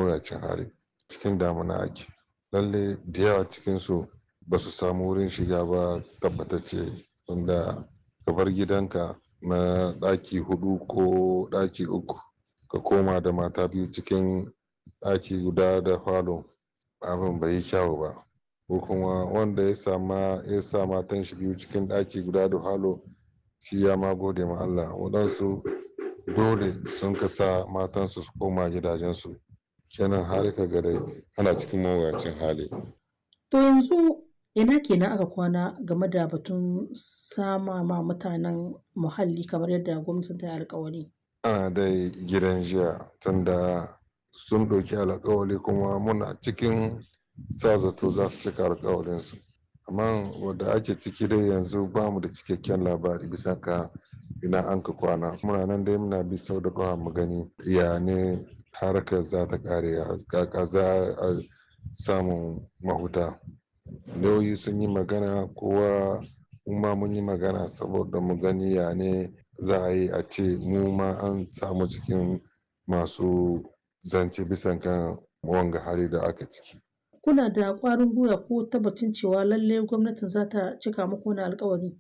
mawuyacin hali cikin damuna ake lalle da yawa cikinsu ba su samu wurin shiga ba tabbatacce wanda ka bar gidanka na ɗaki hudu ko ɗaki uku ka koma da mata biyu cikin ɗaki guda da falo abin bai yi kyawu ba ko kuma wanda ya sama ya sa matan shi biyu cikin ɗaki guda da falo shi ya ma gode ma Allah waɗansu dole sun kasa matansu su koma gidajensu kenan har ka ga dai ana cikin mawuyacin hali To yanzu ina kenan aka kwana game da batun sama ma mutanen muhalli kamar yadda gwamnatin ta yi alkawari. ana dai gidan jiya tunda sun ɗauki alkawali kuma muna cikin sa zato za su cika alkawalinsu amma wadda ake ciki dai yanzu ba mu da cikakken labari bisa ka ina an ka kwana muna nan dai muna bi sau da kawa mu gani ya ne harkar za ta kare kaka za a samun mahuta lauyi sun yi magana kowa ma mun yi magana saboda mu gani ya ne za a yi a ce mu ma an samu cikin masu zance bisan kan wanga hali da aka ciki Kuna da ƙwarin gwiwa ko tabbacin cewa lalle gwamnatin za ta cika muku wani alkawari?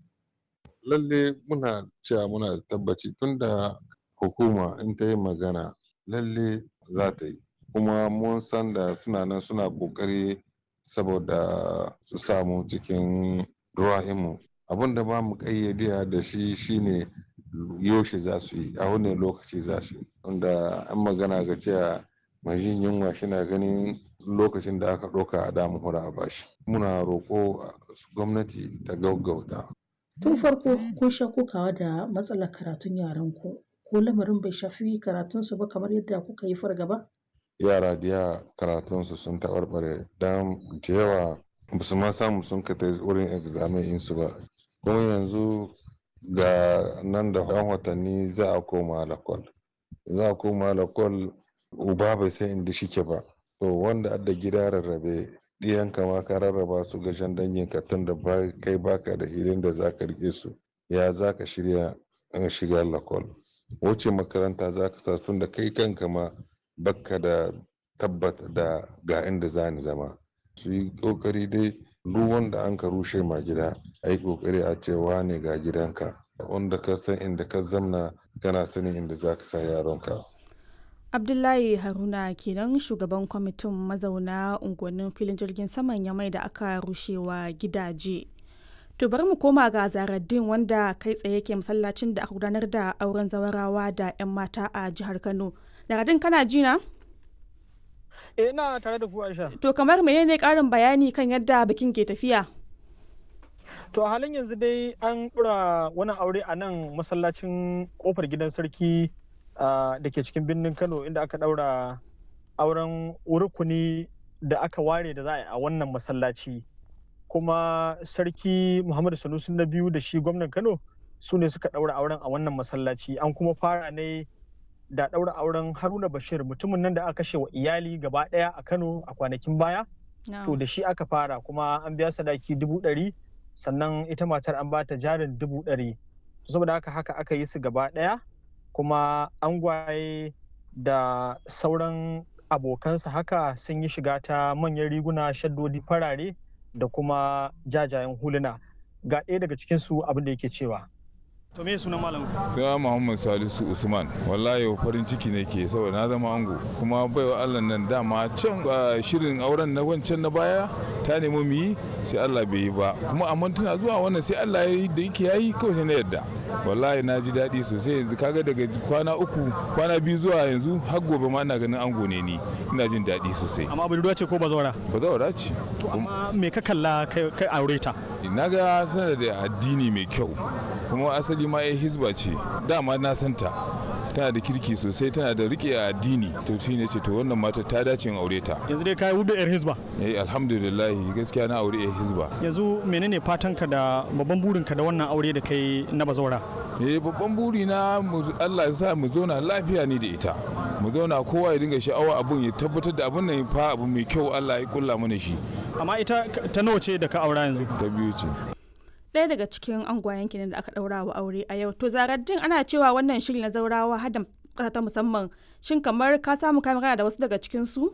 lalle muna cewa muna da tabbaci tunda hukuma in ta yi magana lalle za ta yi kuma mun san da suna nan suna kokari saboda su samu cikin ruwa'imu abin da ba mu kayyade da shi shine yaushe za su yi a wani lokaci za su yi wanda an magana ga cewa mai jin yunwa shina ganin lokacin da aka ɗauka a damu hura a bashi muna roƙo gwamnati ta gaggauta Tun farko kun sha kokawa da matsalar karatun yaran ku ko lamarin bai shafi karatunsu ba kamar yadda kuka yi fargaba? yara da yawa karatunsu sun taɓarɓare don da yawa ba su ma samu sun ka ta wurin examen insu ba kuma yanzu ga nan da yan watanni za a koma lakwal za a koma lakwal uba bai san inda shike ba to wanda adda gida rarrabe ɗiyanka ma ka rarraba su ga shan danginka tun da kai baka da hilin da za ka rike su ya za ka shirya shiga lakwal wuce makaranta za ka sa tun da kai kanka ma bakka da tabbata da ga inda za ni zama su yi kokari dai duk wanda an ka rushe ma gida a yi kokari a cewa ne ga gidanka wanda ka san inda ka zamna kana sanin inda za ka sa yaronka abdullahi haruna kenan shugaban kwamitin mazauna unguwannin filin jirgin saman yamai da aka rushewa gidaje to bari mu koma ga zaraddin wanda kai tsaye ke masallacin da aka gudanar da auren zawarawa da 'yan mata a jihar kano zaraddin kana ji na Eh ina tare da ku Aisha. to kamar menene karin bayani kan yadda bikin ke tafiya To a halin yanzu dai an ɗura wani aure a nan masallacin kofar gidan sarki da ke cikin birnin Kano inda aka ɗaura auren rukuni da aka ware da za a yi a wannan masallaci. Kuma sarki Muhammadu Sanusi na biyu da shi gwamnan Kano su ne suka ɗaura auren a wannan masallaci an kuma fara ne da ɗaura auren Haruna Bashir mutumin nan da aka kashe wa iyali gaba ɗaya a Kano a kwanakin baya. To da shi aka fara kuma an biya sadaki dubu ɗari sannan ita matar an bata jarin dubu ɗari. Saboda haka haka aka yi su gaba ɗaya kuma angwaye da sauran abokansa haka sun yi shiga ta manyan riguna shaddodi farare da kuma jajayen huluna. Ga ɗaya daga cikinsu abin da yake cewa. To me sunan malam? Sai Muhammad Salisu Usman. Wallahi farin ciki nake saboda na zama ango. Kuma baiwa Allah nan dama can shirin auren na wancan na baya ta nemi mu yi sai Allah bai yi ba. Kuma amma tana zuwa wannan sai Allah ya yi da yake yayi kawai sai na yarda. Wallahi na ji daɗi sosai yanzu kaga daga kwana uku kwana biyu zuwa yanzu har gobe ma ina ganin ango ne ni ina jin daɗi sosai. Amma budurwa ce ko bazawara? Bazawara ce. To amma me ka kalla kai aure ta? Na ga tana da addini mai kyau. kuma asali ma ya hizba ce dama na santa tana da kirki sosai tana da rike addini to shi ne ce to wannan mata ta dace in aure ta yanzu dai kai hudu yar hizba eh alhamdulillah gaskiya na aure yar hizba yanzu menene fatan ka da babban burin ka da wannan aure da kai na bazawara eh babban buri na Allah ya sa mu zauna lafiya ni da ita mu zauna kowa ya dinga sha'awa abun ya tabbatar da abun nan fa abu mai kyau Allah ya kulla mana shi amma ita ta nawa ce da ka aura yanzu ta biyu ce ɗaya daga cikin angwayen kenan da aka ɗaura wa aure a yau to zaraddin ana cewa wannan shiri na zaurawa hada ta musamman shin kamar ka samu kamera da wasu daga cikin su